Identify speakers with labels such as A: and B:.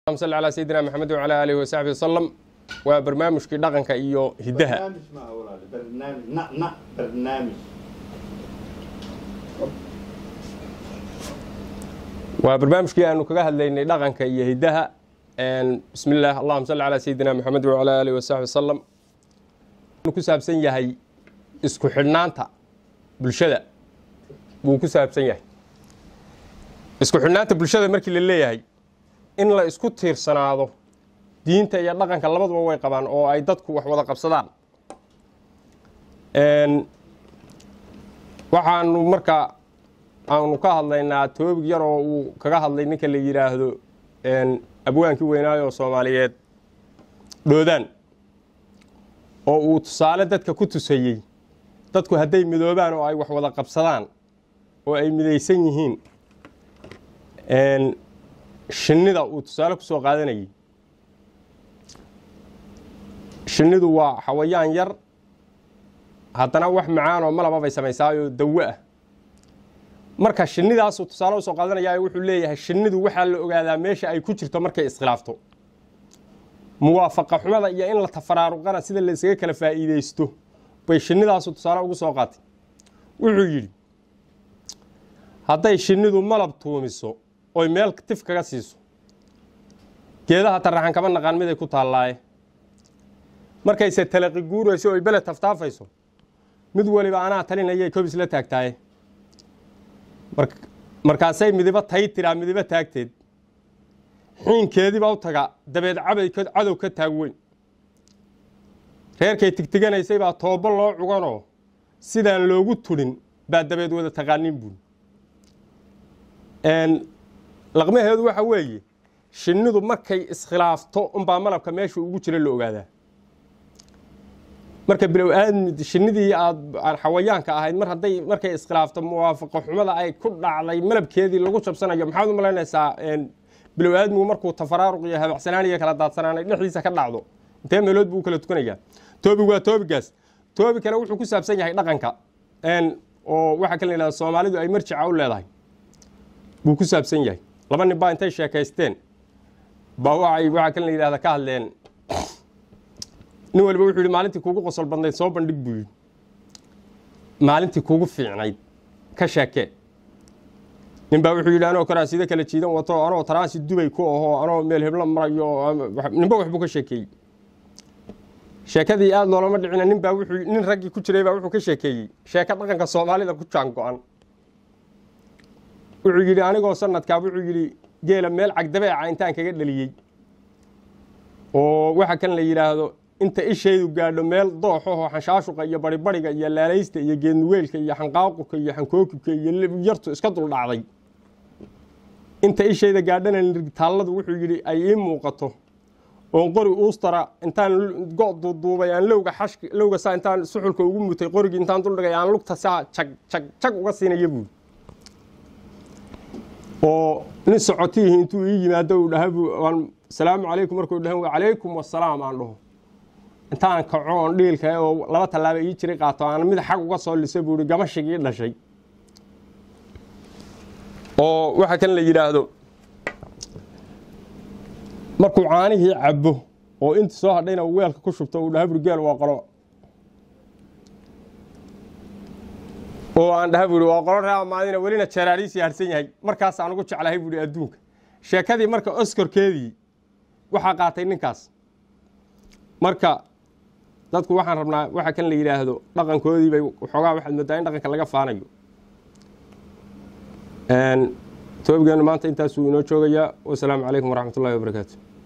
A: sal calaa sayidina maxamed wacalaa aalihi wasaxbi wasalam waa barnaamijkii dhaqanka iyo hiddaha
B: برنامج ما هو ولا برنامج نا نا برنامج
A: waa barnaamijkii aanu kaga hadlaynay dhaqanka iyo hiddaha bismi illaah allahuma salli calaa sayidina maxamed wacalaa aalihi wasaxbi wasalam wuxuu ku saabsan yahay isku xidhnaanta bulshada buu ku saabsan yahay isku xidhnaanta bulshada markii la leeyahay in la isku tiirsanaado diinta iyo dhaqanka labaduba way qabaan oo ay dadku wax wada qabsadaan waxaanu marka aanu ka hadlaynaa toobig yar oo uu kaga hadlay ninka la yidhaahdo abwaankii weynaayo oo soomaaliyeed dhoodaan oo uu tusaale dadka ku tusayey dadku hadday midoobaan oo ay wax wada qabsadaan oo ay midaysan yihiin shinnida uu tusaale ku soo qaadanayay shinnidu waa xawayaan yar haddana wax macaan oo malaba bay samaysaayoo dawo ah marka shinnidaasuu tusaale usoo qaadanaya wuxuu leeyahay shinnidu waxaa la ogaadaa meesha ay ku jirto markay iskhilaafto muwaafaqa xumada iyo in la tafaraaruqana sida la isaga kala faa'iideysto bay shinnidaasu tusaale ugu soo qaatay wuxuu yidhi hadday shinnidu malab tuumiso oy meel tif kaga siiso geedaha taraxan kama naqaan miday ku taallaaye markayse talaqi guurayso oy beled taftaafayso mid waliba anaa talinayay kobis la taagtaaye markaasay midibo tay tiraa midibo taagteed xiinkeediibaa u taga dabeed cabay cadow ka taag weyn reerkay tigtiganaysay baa toobo loo cuganoo sidaan loogu tudhin baa dabeed wada taqaanin buun laqmaheedu waxa weeye shinnidu markay iskhilaafto unbaa malabka meesha ugu jira la ogaadaa marka bilow aadmi shinnidii aad xawayaanka ahayd mar hadday markay iskhilaafto muwaafaqo xumada ay ku dhacday malabkeedii lagu jabsanayo maxaad u malaynaysaa bilow aadmigu markuu tafaraaruq iyo habacsanaan iyo kala daadsanaanay dhexdiisa ka dhacdo intee meelood buu u kala tukanayaa toobig waa toobigaas toobi kale wuxuu ku saabsan yahay dhaqanka oo waxaa kala yidhahda soomaalidu ay marjica u leedahay buu ku saabsan yahay laba nin baa intay sheekaysteen baa waxay waxaa kala yidhahda ka hadleen nin waliba wuxuu yidhi maalintii kuugu qosol badnayd soo bandhig buu yidhi maalintii kuugu fiicnayd ka sheekee nin baa wuxuu yidhi anoo karaasida kala jiidan wato anoo taraansi dubay ku ahoo anoo meel heblo marayo ninba waxbuu ka sheekeeyey sheekadii aada loolama dhicina nin baa wuxuu nin raggii ku jiray baa wuxuu ka sheekeeyey sheeko dhaqanka soomaalida ku jaan go-an wuxuu yidhi anigoo sanadkaa wuxuu yidhi geela meel cagdabeeca intaan kaga dhaliyey oo waxa kan la yidhaahdo inta ishaydu gaadho meel dooxaho xanshaashuqa iyo baribariga iyo laalaysta iyo geednuweelka iyo xanqaaqurka iyo xankookibka iyo yartu iska duldhacday inta ishayda gaadhana taalladu wuxuu yidhi ay ii muuqato oon qori uustara intaan go' duuduubay aan lowga xashk lowga saa intaan suxulka ugu mutay qorigii intaan duldhigay aan lugta saa jag jag jag uga siinaya buuri oo nin socotiihi intuu ii yimaado uu dhaha salaamu calaykum markuu dhahan calaykum wasalaam aan dhaho intaan kaco oon dhiilka oo laba tallaaba ii jiray qaato aan mid xag uga soo lisa buu ihi gamashigii dhashay oo waxa kan la yidhaahdo markuu caanihii cabo oo inti soo hadhayna uu weelka ku shubto uu dhaha buri geel waa qolo oo aan dhaha buuri waa qolo raa maadina welina jaraariisii harsan yahay markaasaan ugu jeclahay buuhi adduunka sheekadii marka oskorkeedii waxaa qaatay ninkaas marka dadku waxaan rabnaa waxa kan la yidhaahdo dhaqankoodii bay waxoogaa waxaad moodaa in dhaqanka laga faanayo toobigeenu maanta intaasuu inoo joogayaa wasalaamu calaykum waraxmat ullahi wabarakaatu